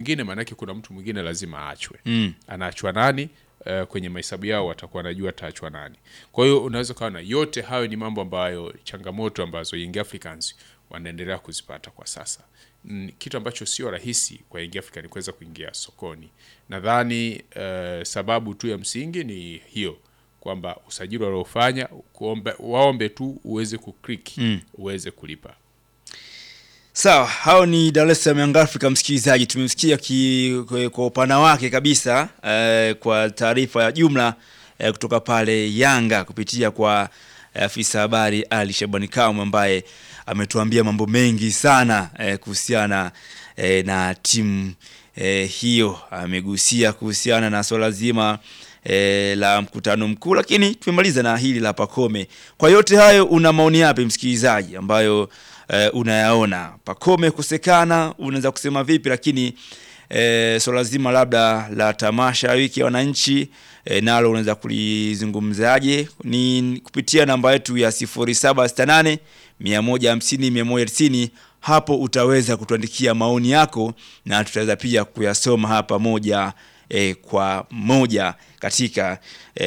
mwingine maanake kuna mtu mwingine lazima aachwe Mm. anaachwa nani uh, kwenye mahesabu yao watakuwa wanajua ataachwa nani kwa hiyo unaweza ukaona yote hayo ni mambo ambayo changamoto ambazo Young Africans wanaendelea kuzipata kwa sasa mm, kitu ambacho sio rahisi kwa Young African kuweza kuingia sokoni nadhani uh, sababu tu ya msingi ni hiyo kwamba usajili waliofanya kuombe, waombe tu uweze kuclick Mm. uweze kulipa Sawa, hao ni Dar es Salaam Young Africa. Msikilizaji, tumemsikia ki- kwa- kwa upana wake kabisa eh, kwa taarifa ya jumla eh, kutoka pale Yanga kupitia kwa eh, afisa habari Ali Shabani Kamwe ambaye ametuambia mambo mengi sana eh, kuhusiana eh, na timu eh, hiyo. Amegusia kuhusiana na swala zima eh, la mkutano mkuu, lakini tumemaliza na hili la Pakome. Kwa yote hayo, una maoni yapi msikilizaji, ambayo eh, unayaona Pakome kusekana, unaweza kusema vipi? Lakini eh, swala zima labda la tamasha ya wiki ya wananchi eh, nalo unaweza kulizungumzaje? Ni kupitia namba yetu ya 0768 150 190 hapo utaweza kutuandikia maoni yako na tutaweza pia kuyasoma hapa moja eh, kwa moja katika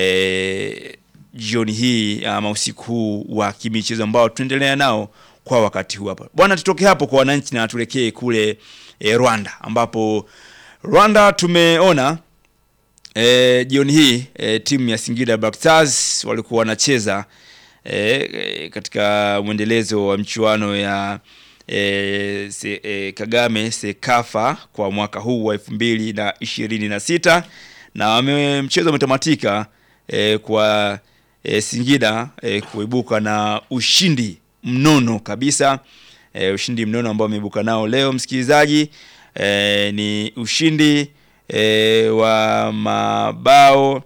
eh, jioni hii ama usiku huu wa kimichezo ambao tunaendelea nao kwa wakati huu hapa bwana. Tutoke hapo kwa wananchi na tuelekee kule eh, Rwanda ambapo Rwanda tumeona eh, jioni hii eh, timu ya Singida Black Stars walikuwa wanacheza eh, eh, katika mwendelezo wa mchuano ya eh, se, eh, Kagame Sekafa kwa mwaka huu wa elfu mbili na ishirini na sita na wame, mchezo umetamatika eh, kwa eh, Singida eh, kuibuka na ushindi mnono kabisa eh, ushindi mnono ambao ameibuka nao leo msikilizaji eh, ni ushindi eh, wa mabao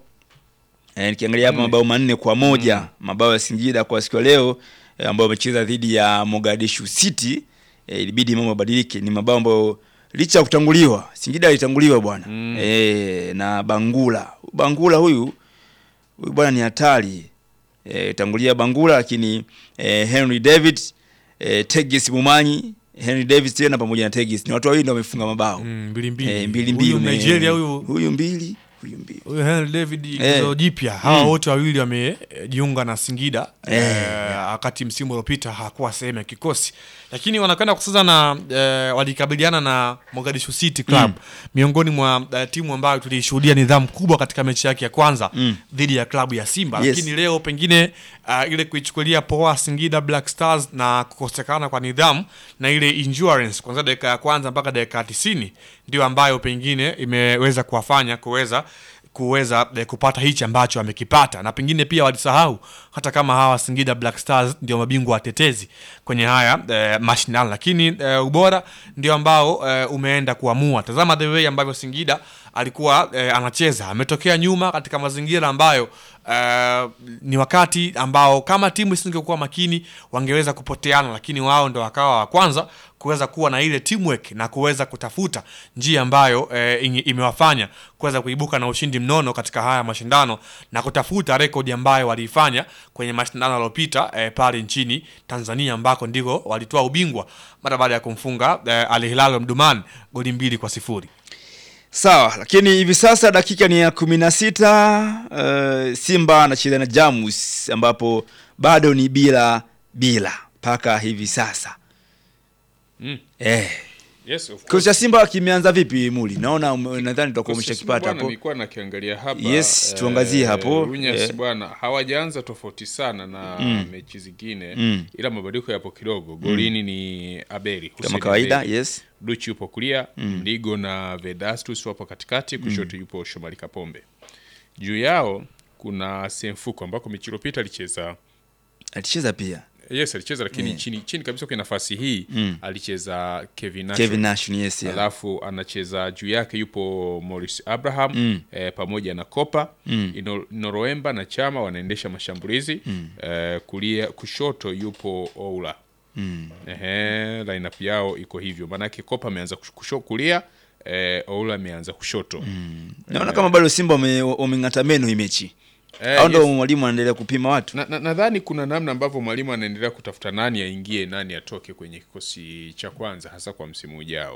eh, nikiangalia hapa mabao manne kwa moja mabao ya Singida kwa siku ya leo eh, ambao wamecheza dhidi ya Mogadishu City eh, ilibidi mambo yabadilike. Ni mabao ambayo licha ya kutanguliwa, Singida alitanguliwa bwana Mm. eh, na Bangula. Bangula huyu huyu bwana ni hatari eh, tangulia Bangula, lakini eh, Henry David eh, Tegis Mumanyi Henry Davis tena pamoja na Tegis ni watu wawili ndio wamefunga mabao Mm, mbili mbili. eh, mbili mbili Huyu ume- Nigeria huyu huyu mbili huyu mbili huyu Henry David Eh. eh, jipya hawa Mm. wote wawili wamejiunga na Singida Eh, eh, wakati msimu uliopita hakuwa sehemu ya kikosi, lakini wanakwenda kucheza na eh, walikabiliana na Mogadishu City Club miongoni mwa eh, timu ambayo tulishuhudia nidhamu kubwa katika mechi yake ya kwanza Mm. dhidi ya klabu ya Simba Yes. lakini leo pengine uh, ile kuichukulia poa Singida Black Stars na kukosekana kwa nidhamu na ile endurance kuanzia dakika ya kwanza mpaka dakika ya tisini ndio ambayo pengine imeweza kuwafanya kuweza kuweza eh, kupata hichi ambacho amekipata na pengine pia walisahau hata kama hawa Singida Black Stars ndio mabingwa watetezi kwenye haya eh, mashindano, lakini eh, ubora ndio ambao eh, umeenda kuamua. Tazama the way ambavyo Singida alikuwa eh, anacheza, ametokea nyuma katika mazingira ambayo eh, ni wakati ambao kama timu isingekuwa makini wangeweza kupoteana, lakini wao ndo wakawa wa kwanza kuweza kuwa na ile teamwork na kuweza kutafuta njia ambayo eh, ingi- imewafanya kuweza kuibuka na ushindi mnono katika haya mashindano na kutafuta rekodi ambayo waliifanya kwenye mashindano yaliyopita eh, pale nchini Tanzania ambako ndiko walitoa ubingwa mara baada ya kumfunga eh, Al Hilal Mdumani goli mbili kwa sifuri. Sawa, lakini hivi sasa dakika ni ya kumi na sita. Uh, Simba anacheza na Jamus ambapo bado ni bila bila mpaka hivi sasa Mm. eh. Yes, of Kikosi course. cha Simba kimeanza vipi Muli? Naona ume- nadhani tutakuwa Kikosi cha umeshakipata Simba bwana, hapo. Nilikuwa nakiangalia hapa. Yes, tuangazie hapo. Runyas Eh. bwana hawajaanza tofauti sana na Mm. mechi zingine Mm. ila mabadiliko yapo kidogo. Golini ni Aberi Kama Hussein kawaida, Aberi. yes. Duchi yupo kulia, Mligo na Vedastus wapo katikati, kushoto yupo Shomari Kapombe. Juu yao kuna Semfuko ambako mechi iliyopita alicheza Alicheza pia yes alicheza lakini Yeah. chini chini kabisa kwenye nafasi hii Mm. alicheza Kevin Nacho. Kevin Nash ni yes. Yeah. alafu anacheza juu yake yupo Morris Abraham Mm. eh, pamoja na Kopa Mm. Ino- Noroemba na Chama wanaendesha mashambulizi eh, kulia kushoto yupo Oula Mm. Ehe, lineup yao iko hivyo maanake Kopa ameanza kush- kusho kulia eh, Oula ameanza kushoto Naona kama bado Simba wame- wameng'ata meno hii mechi. Eh, Au ndo yes. mwalimu anaendelea kupima watu? Na- na- nadhani kuna namna ambavyo mwalimu anaendelea kutafuta nani aingie nani atoke kwenye kikosi cha kwanza hasa kwa msimu ujao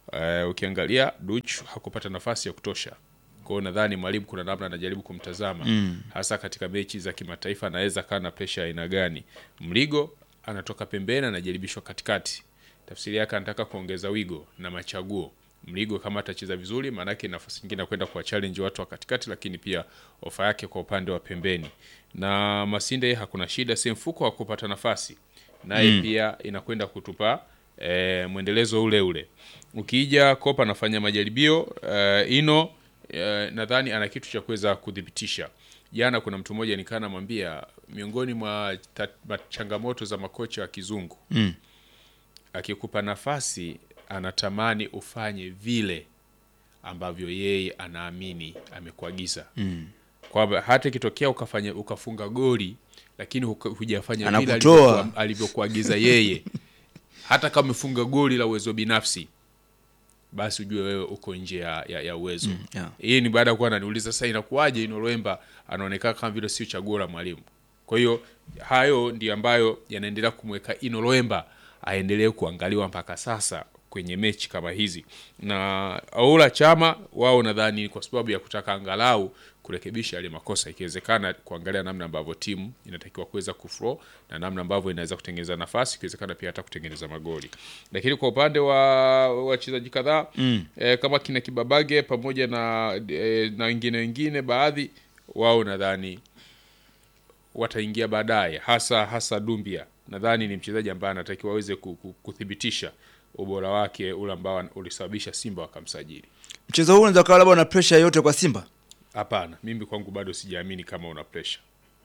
Eh, ukiangalia Duch hakupata nafasi ya kutosha. Kwa hiyo nadhani mwalimu kuna namna anajaribu kumtazama hasa katika mechi za kimataifa, anaweza kaa na presha ya aina gani. Mligo anatoka pembeni, anajaribishwa katikati, tafsiri yake anataka kuongeza wigo na machaguo. Mligo kama atacheza vizuri, maanake nafasi nyingine kwenda kuwa challenge watu wa katikati, lakini pia ofa yake kwa upande wa pembeni. Na Masinde yeye hakuna shida, si mfuko wa kupata nafasi naye pia inakwenda kutupa e, mwendelezo ule ule. Ukija Kopa anafanya majaribio e, ino e, nadhani ana kitu cha kuweza kudhibitisha. Jana kuna mtu mmoja nikaa namwambia miongoni mwa ta- ma- changamoto za makocha wa kizungu Mm. akikupa nafasi anatamani ufanye vile ambavyo yeye anaamini amekuagiza Mm. kwamba hata ikitokea ukafanya ukafunga goli lakini huka- hujafanya vile Anakutoa. alivyokuwa- alivyokuagiza yeye hata kama umefunga goli la uwezo binafsi basi ujue wewe uko nje ya, ya, ya uwezo yeah. hii ni baada ya kuwa ananiuliza sasa inakuwaje Inoloemba anaonekana kama vile sio chaguo la mwalimu kwa hiyo hayo ndio ambayo yanaendelea kumweka Inoloemba aendelee kuangaliwa mpaka sasa kwenye mechi kama hizi na Aula Chama wao nadhani kwa sababu ya kutaka angalau kurekebisha yale makosa ikiwezekana kuangalia namna ambavyo timu inatakiwa kuweza kuflow na namna ambavyo inaweza kutengeneza nafasi ikiwezekana pia hata kutengeneza magoli lakini kwa upande wa wachezaji kadhaa mm. eh, kama kina Kibabage pamoja na eh, na wengine wengine baadhi wao nadhani wataingia baadaye hasa hasa Dumbia nadhani ni mchezaji ambaye anatakiwa aweze ku- ku- kuthibitisha ubora wake ule ambao ulisababisha Simba wakamsajili. Mchezo huu unaweza kuwa labda una pressure yote kwa Simba, Hapana, mimi kwangu bado sijaamini kama una pressure.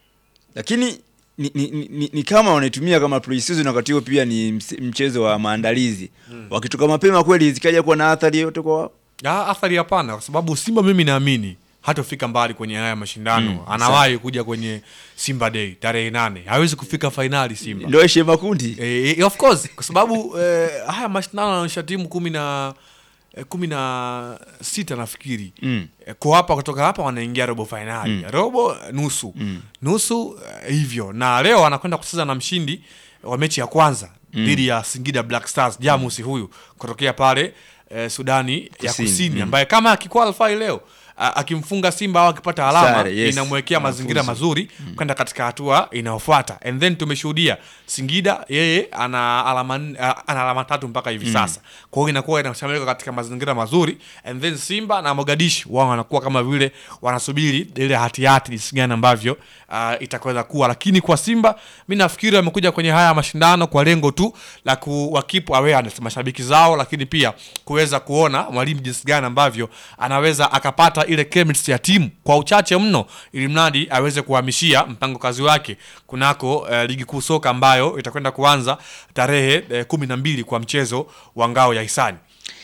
lakini ni, ni, ni, ni, ni kama wanaitumia kama pre-season, wakati huo pia ni ms- mchezo wa maandalizi wakitoka mapema kweli, zikaja kuwa na athari yote kwa wao. Ah, athari hapana, kwa sababu Simba mimi naamini hatofika mbali kwenye haya mashindano. Anawahi kuja kwenye Simba Day tarehe nane, hawezi kufika fainali Simba. Ndio heshima makundi Eh, of course kwa sababu eh, haya mashindano yanaonyesha timu kumi na eh, kumi na sita nafikiri Mm. Eh, kwa hapa kutoka hapa wanaingia robo fainali robo eh, nusu nusu eh, hivyo na leo anakwenda kucheza na mshindi wa mechi ya kwanza dhidi ya Singida Black Stars Jamusi huyu kutokea pale eh, Sudani ya Kusini, Kusini ambaye kama akiqualify leo a- akimfunga Simba au akipata alama Sare, yes. inamwekea mazingira Anafuzu. mazuri kwenda katika hatua inayofuata and then tumeshuhudia Singida yeye ana alama nne- a- ana alama tatu mpaka hivi sasa kwa hiyo inakuwa inashamilika katika mazingira mazuri and then Simba na Mogadishu wao wanakuwa kama vile wanasubiri ile hatihati jinsi gani ambavyo uh, itakwenda kuwa lakini kwa Simba mi nafikiri wamekuja kwenye haya mashindano kwa lengo tu la kuwakipu awareness mashabiki zao lakini pia kuweza kuona mwalimu jinsi gani ambavyo anaweza akapata ile chemistry ya timu kwa uchache mno ili mradi aweze kuhamishia mpango kazi wake kunako eh, ligi kuu soka ambayo itakwenda kuanza tarehe eh, kumi na mbili kwa mchezo wa ngao ya hisani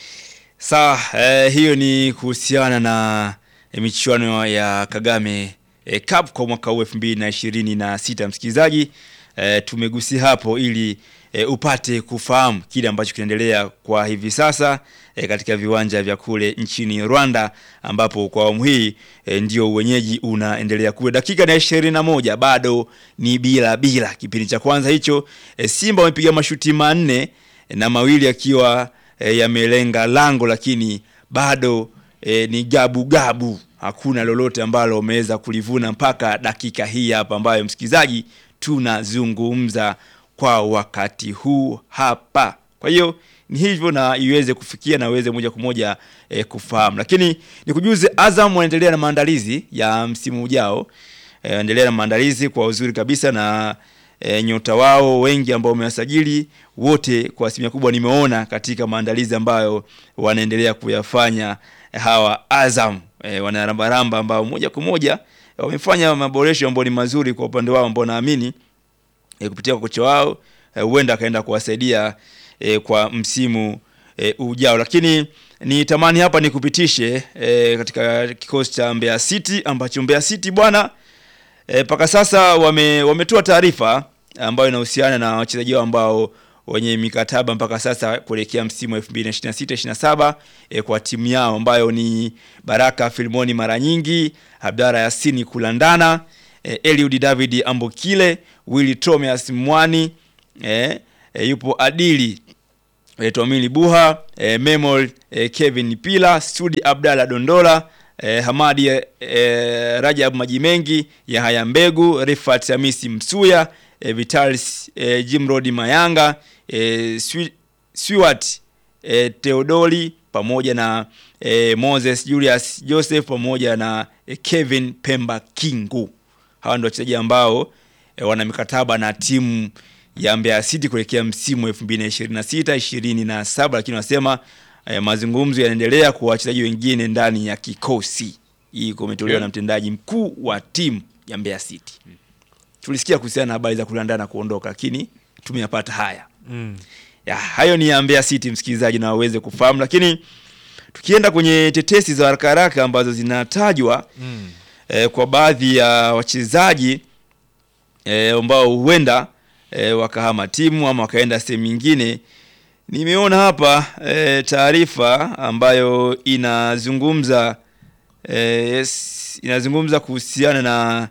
Sawa, eh, hiyo ni kuhusiana na eh, michuano ya Kagame eh, Cup kwa mwaka huu elfu mbili na ishirini na sita. Msikilizaji, eh, tumegusia hapo ili eh, upate kufahamu kile ambacho kinaendelea kwa hivi sasa eh, katika viwanja vya kule nchini Rwanda, ambapo kwa awamu hii eh, ndio uwenyeji unaendelea kule. Dakika na ishirini na moja bado ni bila bila. Kipindi cha kwanza hicho eh, Simba wamepiga mashuti manne eh, na mawili akiwa e, yamelenga lango lakini bado e, ni gabu gabu, hakuna lolote ambalo wameweza kulivuna mpaka dakika hii hapa, ambayo msikilizaji, tunazungumza kwa wakati huu hapa. Kwa hiyo ni hivyo, na iweze kufikia na uweze moja kwa moja e, kufahamu, lakini nikujuze, Azam wanaendelea na maandalizi ya msimu ujao e, endelea na maandalizi kwa uzuri kabisa na e, nyota wao wengi ambao wamewasajili wote kwa asilimia kubwa nimeona katika maandalizi ambayo wanaendelea kuyafanya hawa Azam e, wanarambaramba ambao moja kwa moja wamefanya maboresho ambayo ni mazuri kwa upande wao ambao naamini e, kupitia kwa kocha wao eh, huenda akaenda kuwasaidia e, kwa msimu e, ujao, lakini ni tamani hapa nikupitishe e, katika kikosi cha Mbeya City ambacho Mbeya City bwana mpaka e, sasa wame, wametoa taarifa ambayo inahusiana na wachezaji wao ambao wenye mikataba mpaka sasa kuelekea msimu wa 2026 27 e, kwa timu yao ambayo ni Baraka Filmoni mara nyingi, Abdara Yasini Kulandana, e, Eliud David Ambokile, Willy Thomas Mwani, e, e, yupo Adili e, Tomili Buha e, Memol e, Kevin Pila Studi Abdalla Dondola e, Hamadi e, Rajab Maji Mengi Yahaya Mbegu Rifat Hamisi Msuya e, Vitalis e, Jimrod Mayanga e, Swi- Swiwat e, Theodoli pamoja na e, Moses Julius Joseph pamoja na e, Kevin Pemba Kingu. Hawa ndio wachezaji ambao e, wana mikataba na timu ya Mbeya City kuelekea msimu 2026 27, lakini wanasema e, mazungumzo yanaendelea kwa wachezaji wengine ndani ya kikosi. Hii kumetolewa Yeah. na mtendaji mkuu wa timu ya Mbeya City. Tulisikia kuhusiana na habari za kulandaa na kuondoka, lakini tumeyapata haya Mm. ya, hayo ni ya Mbeya City msikilizaji, na waweze kufahamu. Lakini tukienda kwenye tetesi za haraka haraka ambazo zinatajwa Mm. eh, kwa baadhi ya wachezaji eh, ambao huenda eh, wakahama timu ama wakaenda sehemu nyingine, nimeona hapa eh, taarifa ambayo inazungumza eh, yes, inazungumza kuhusiana na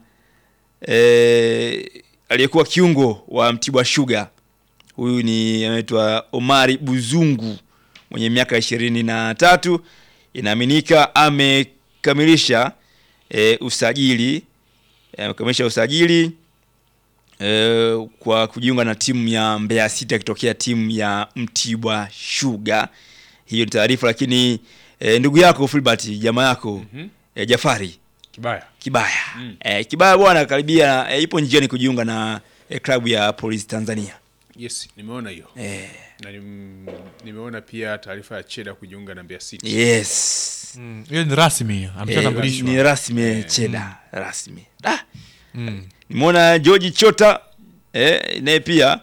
eh, aliyekuwa kiungo wa Mtibwa Sugar huyu ni anaitwa Omari Buzungu mwenye miaka ishirini na tatu. Inaaminika amekamilisha e, usajili e, amekamilisha usajili e, kwa kujiunga na timu ya Mbeya City akitokea timu ya Mtibwa Sugar. Hiyo ni taarifa, lakini e, ndugu yako Filbert jamaa yako Mhm. e, Jafari Kibaya. Kibaya Mm. e, Kibaya bwana karibia e, ipo njiani kujiunga na e, klabu ya Police Tanzania Yes, nimeona hiyo. e, Na nim, nimeona pia taarifa ya Cheda kujiunga na Mbeya City. yes Mm. hiyo ni rasmi Eh, ameshatambulishwa ni rasmi Cheda rasmi. Ah, Mm. nimeona George Chota eh, naye pia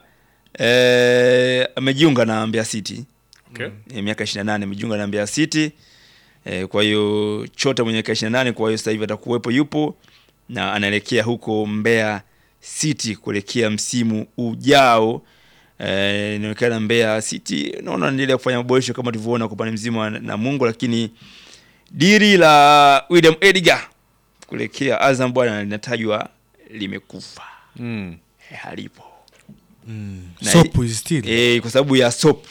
eh, amejiunga na Mbeya City Okay. eh, miaka 28 amejiunga na Mbeya City eh, kwa hiyo Chota mwenye miaka 28, kwa hiyo sasa hivi atakuwepo, yupo na anaelekea huko Mbeya City kuelekea msimu ujao. Eh, inaonekana Mbeya City naona anaendelea kufanya maboresho kama tulivyoona kwa upande mzima wa Namungo, lakini diri la William Edgar kuelekea Azam bwana linatajwa limekufa, Mm. eh, halipo Mm. Na- Soap is still. eh, kwa sababu ya sop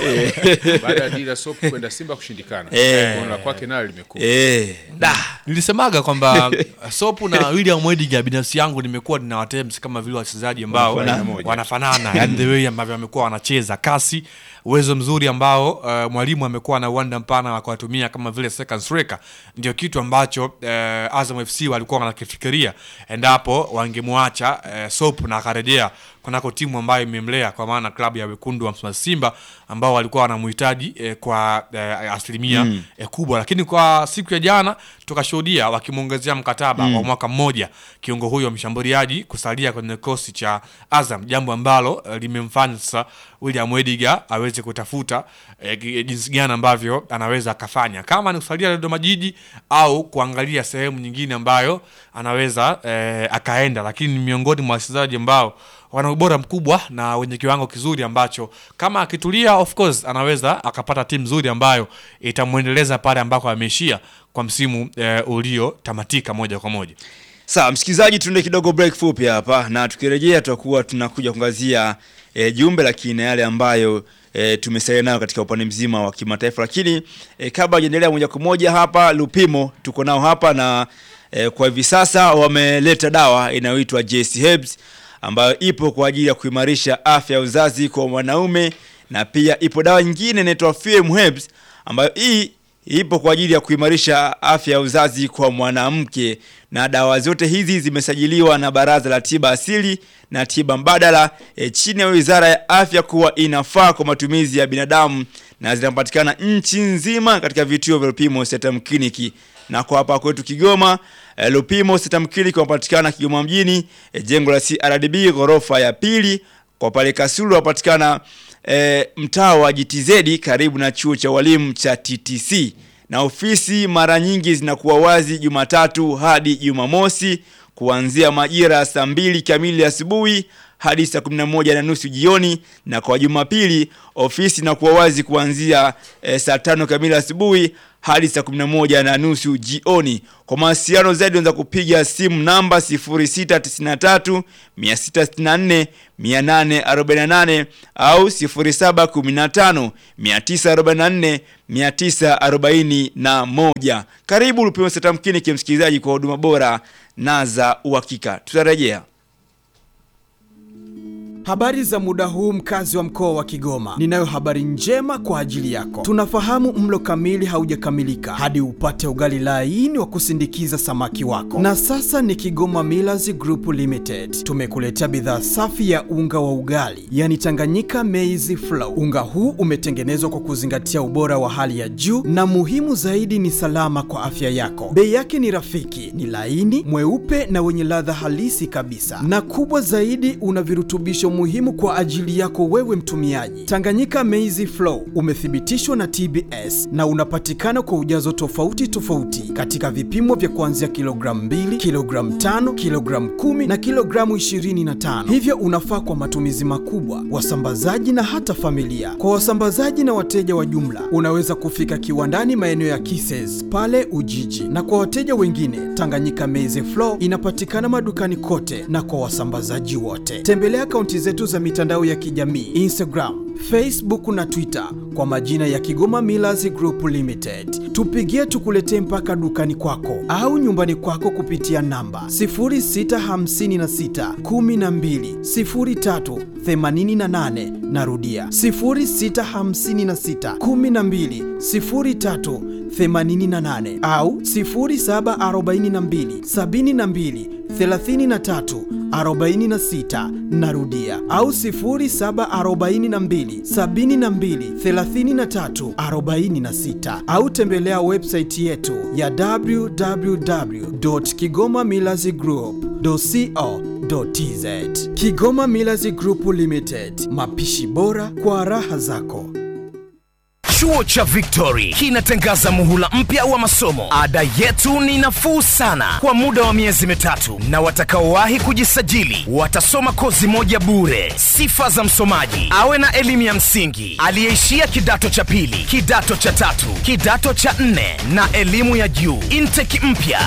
eh, Baada ya Dira Sop kwenda Simba kushindikana. Eh. Kuona kwake nayo limekuwa. eh, da nilisemaga kwamba sopu na william wediga binafsi yangu nimekuwa nina watems kama vile wachezaji ambao Wanafanana. moja. wanafanana yani the way ambavyo wamekuwa wanacheza kasi uwezo mzuri ambao uh, mwalimu amekuwa na uwanda mpana wa kuwatumia kama vile second striker ndio kitu ambacho uh, azam fc walikuwa wanakifikiria endapo wangemwacha uh, sop na akarejea kunako timu ambayo imemlea kwa maana klabu ya wekundu wa Msimbazi simba ambao walikuwa wanamhitaji eh, kwa eh, asilimia Mm. eh, kubwa lakini kwa siku ya jana tukashuhudia wakimwongezea mkataba wa mwaka mmoja kiungo huyo mshambuliaji kusalia kwenye kikosi cha azam jambo ambalo eh, limemfanya sasa william ediga aweze kutafuta eh, gi- jinsi gani ambavyo anaweza akafanya kama ni kusalia dodoma jiji au kuangalia sehemu nyingine ambayo anaweza eh, akaenda lakini ni miongoni mwa wachezaji ambao wana ubora mkubwa na wenye kiwango kizuri ambacho kama akitulia of course anaweza akapata timu nzuri ambayo itamwendeleza pale ambako ameishia kwa msimu eh, uliotamatika moja kwa moja Sawa msikilizaji, tuende kidogo break fupi hapa, na tukirejea tutakuwa tunakuja kuangazia e, jumbe lakini na yale ambayo e, tumesalia nayo katika upande mzima wa kimataifa. Lakini e, kabla hajaendelea moja kwa moja hapa Lupimo tuko nao hapa na e, kwa hivi sasa wameleta dawa inayoitwa JC Herbs ambayo ipo kwa ajili ya kuimarisha afya ya uzazi kwa wanaume, na pia ipo dawa nyingine inaitwa FM Herbs ambayo hii ipo kwa ajili ya kuimarisha afya ya uzazi kwa mwanamke, na dawa zote hizi zimesajiliwa na Baraza la Tiba Asili na Tiba Mbadala e, chini ya Wizara ya Afya kuwa inafaa kwa matumizi ya binadamu na zinapatikana nchi nzima katika vituo vya Lupimo Setam Clinic na kwa hapa kwetu Kigoma e, Lupimo Setam Clinic wanapatikana Kigoma mjini e, jengo la CRDB ghorofa ya pili. Kwa pale Kasulu wapatikana e, mtaa wa GTZ karibu na chuo cha walimu cha TTC, na ofisi mara nyingi zinakuwa wazi Jumatatu hadi Jumamosi kuanzia majira ya saa mbili kamili asubuhi hadi saa 11 na nusu jioni, na kwa Jumapili ofisi inakuwa wazi kuanzia eh, saa tano kamili asubuhi hadi saa 11 na nusu jioni. Kwa mawasiliano zaidi unaweza kupiga simu namba 0693 664 848 au 0715 944 941. Karibu Lupimo Setamkini kimsikilizaji kwa huduma bora na za uhakika. Tutarejea. Habari za muda huu mkazi wa mkoa wa Kigoma. Ninayo habari njema kwa ajili yako. Tunafahamu mlo kamili haujakamilika hadi upate ugali laini wa kusindikiza samaki wako. Na sasa ni Kigoma Millers Group Limited. Tumekuletea bidhaa safi ya unga wa ugali, yani Tanganyika Maize Flour. Unga huu umetengenezwa kwa kuzingatia ubora wa hali ya juu na muhimu zaidi ni salama kwa afya yako. Bei yake ni rafiki, ni laini, mweupe na wenye ladha halisi kabisa. Na kubwa zaidi una virutubisho muhimu kwa ajili yako wewe mtumiaji. Tanganyika Maize Flour umethibitishwa na TBS na unapatikana kwa ujazo tofauti tofauti katika vipimo vya kuanzia kilogramu 2, kilogramu 5, kilogramu 10 na kilogramu 25. Hivyo unafaa kwa matumizi makubwa, wasambazaji na hata familia. Kwa wasambazaji na wateja wa jumla, unaweza kufika kiwandani maeneo ya Kises pale Ujiji, na kwa wateja wengine, Tanganyika Maize Flour inapatikana madukani kote na kwa wasambazaji wote. Tembelea akaunti zetu za mitandao ya kijamii Instagram, Facebook na Twitter kwa majina ya Kigoma Millers Group Limited. Tupigie tukuletee mpaka dukani kwako au nyumbani kwako kupitia namba 0656 12 03 88. Narudia 0656 12 03 88 au 0742 72 33 46 narudia au 0742 72 33 46 au tembelea website yetu ya www.kigomamillazgroup.co.tz Kigoma Millers Group Limited, mapishi bora kwa raha zako. Chuo cha Victory kinatangaza muhula mpya wa masomo. Ada yetu ni nafuu sana kwa muda wa miezi mitatu, na watakaowahi kujisajili watasoma kozi moja bure. Sifa za msomaji: awe na elimu ya msingi, aliyeishia kidato cha pili, kidato cha tatu, kidato cha nne na elimu ya juu. Intake mpya